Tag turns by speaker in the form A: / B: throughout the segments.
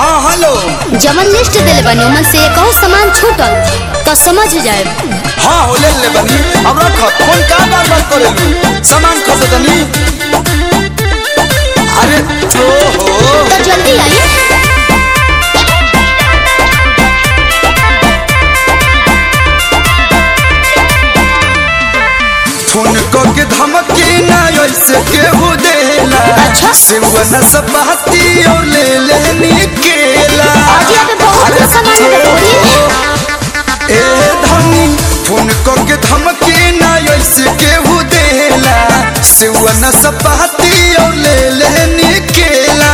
A: हाँ हेलो
B: जमन लिस्ट दिले बनी ओमन से एक और सामान छूटल तो समझ जाए
A: हाँ हो ले ले बनी अब रख फोन का बार बार करे लू सामान खसे तनी अरे तो हो
B: तो जल्दी आइए
A: फोन को के धमकी ना ऐसे केहू देला
B: अच्छा।
A: सिवन सपाती और ले लेनी केला
B: आज यहाँ पे बहुत
A: अरे
B: सामान है
A: तो
B: बोलिए।
A: हो। ए धनी फोन को के धमकी ना ऐसे केहू देला सिवन सपाती और ले लेनी केला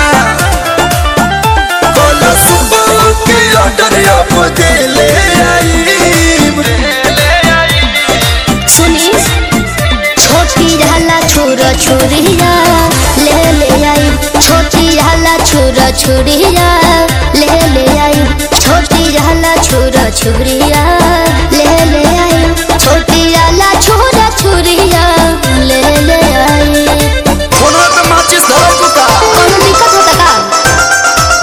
A: बोलो सुबह के ऑर्डर आप दे ले आई
B: सुनी छोटी रहला छोरा छोरिया ले ले आई छोटी रहला छोरा छोरिया ले ले आई छोटी रहला छोरा छोरिया ले ले आई छोटी रहला छोरा छोरिया ले ले आई
A: फोनवा पे माचिस धरो बुका
B: कोनो दिक्कत होता का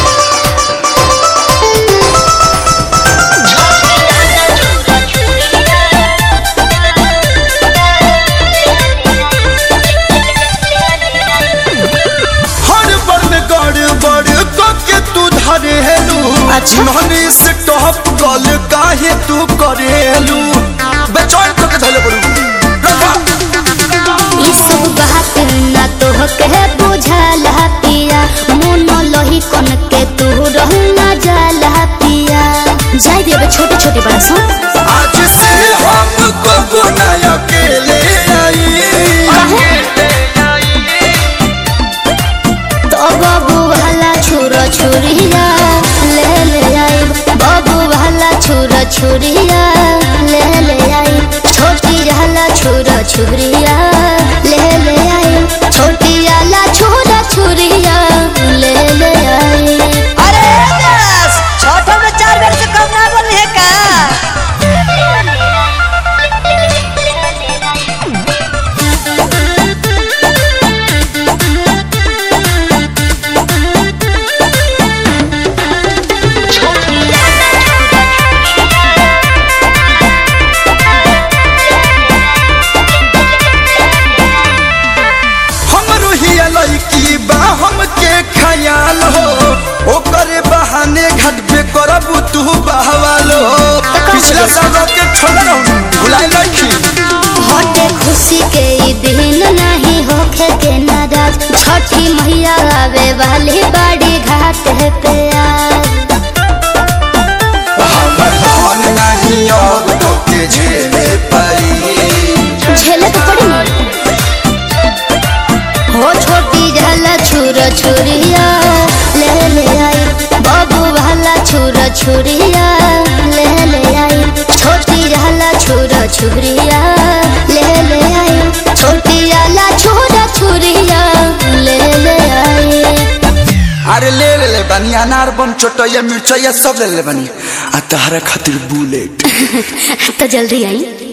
A: हर बर में गड़ बड़ को के तू धरेलू
B: अच्छा।
A: नहनी से टॉप गल काहे तू करेलू बेचैन को के धले पड़ू रखा
B: ई सब बात ना तो के बुझाला पिया मन लही कन के तू रहना जाला पिया जाय देबे छोटे छोटे बात सुन
A: आज से हम को गुना अकेले आई
B: तो बाबू वाला छोरा छोरिया ले ले आई बाबू वाला छोरा छोरिया ले ले आई छोटी रहला छोरा छोरिया ले ले आई छोटी वाला छोरा छोरिया ले ले आई
C: अरे बस छठो में चार बेर से कम ना बोली है का
A: हम रुहिया लड़की बा हमके ख्याल हो ओकरे बहाने घाट पे करब तू बहवालो पिछला साल के छोड़ रहू भुलाई लड़की
B: हटे खुशी के ई दिन नहीं होखे के नाराज छठी मैया आवे वाली बड़ी घाट है पे आज
A: हमर हाल नहीं अब तो के झेले परी
B: झेले तो पड़ी ना हो छोटी जाला छुरा छुरिया ले ले आई बाबू वाला छुरा छुरिया ले ले आई छोटी जाला छुरा छुरिया ले ले आई छोटी जाला छुरा छुरिया ले ले आई
A: अरे ले ले ले बनी अनार बम चोटैया मिर्चैया सब ले ले बनी आ तहरा खातिर बुलेट
B: तो जल्दी आई